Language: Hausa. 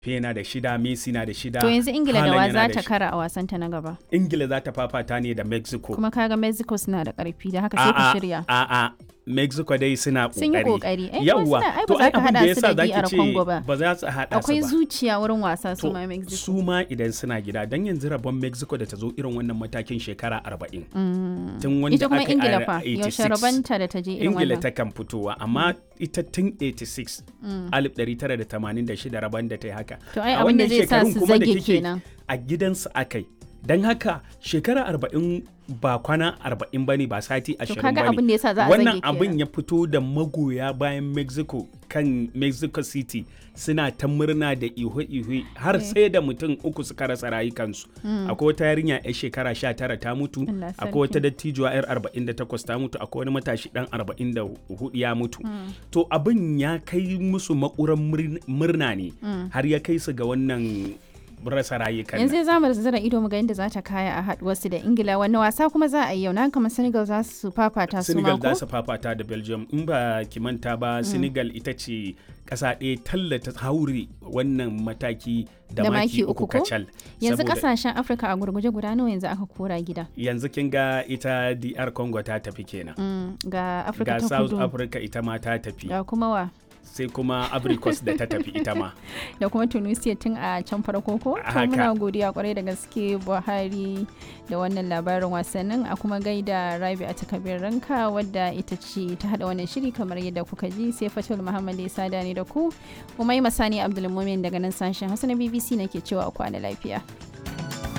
na da shida messi na da shida To yanzu Ingila da wa Haaland za yana ta shi- kara a wasanta na gaba. ingila za ta fafata ne da mexico Kuma kaga Mexico suna da karfi da haka sai ku shirya. a'a mexico dai suna kokari Sun yi kokari. Ai, kuma yawwa suna- ai, ba to za ai ka abin da haɗa su yasa da zaki DR ce Congo ba. ba za su haɗa Akwai su ba zuciya wurin wasa su to ma Mexico. su ma idan suna gida don yanzu rabon mexico da ta zo irin wannan matakin shekara 40 tun wanda Ita kuma aka yi Ingila a fa 86. yaushe rabanta da ta je irin ingila wannan. ta kan fitowa amma ita tun 86 1986 rabon da ta yi haka To ai A abin da wannan zai sa shekarun su kuma da zage kike kenan. a gidansu akai don haka shekara 40 ba kwana 40 bane ba sati 20 kaga bane abin da yasa za a wannan zage abin kenan. ya fito da magoya bayan mexico kan mexico city suna ta murna da ihu-ihu har sai da mutum uku suka rasa rayukansu akwai wata yarinya 'yar shekara 19 ta mutu Allah akwai wata sarki. dattijuwa 'yar 48 ta mutu akwai wani matashi dan 44 ya mutu to abin ya kai musu makuran murn- murna ne har ya kai su ga wannan rasa rayukan nan. yanzu za mu zira ido mu ga inda za ta kaya a haduwarsu da ingila wani wasa kuma za a yi yau na kamar senegal za su fafata su Senegal ma za ko su fafata da Belgium in ba ki manta ba Senegal ita ce ƙasa ɗaya tallata haure wannan mataki da, Da maki maki uku uku ko? kacal. yanzu Saboda kasashen afirka a gurguje guda nawa yanzu aka kora gida yanzu kin ga ita DR Congo ta tafi kenan. Mm, ga afirka Ga ta South kudu Africa ita ma ta tafi ga kuma wa sai kuma Abricos da ta tafi ita ma. da kuma tunisia tun a can farko ko to Haka. muna godiya kwarai da gaske buhari da wannan labarin wasannin a kuma gaida rabi a takabir ranka wadda ita ce ta hada wannan shiri kamar yadda kuka ji sai fatul muhammad ya sada ne da ku kuma yi masani abdulmumin daga nan sashen hausa na bbc nake cewa a kwana lafiya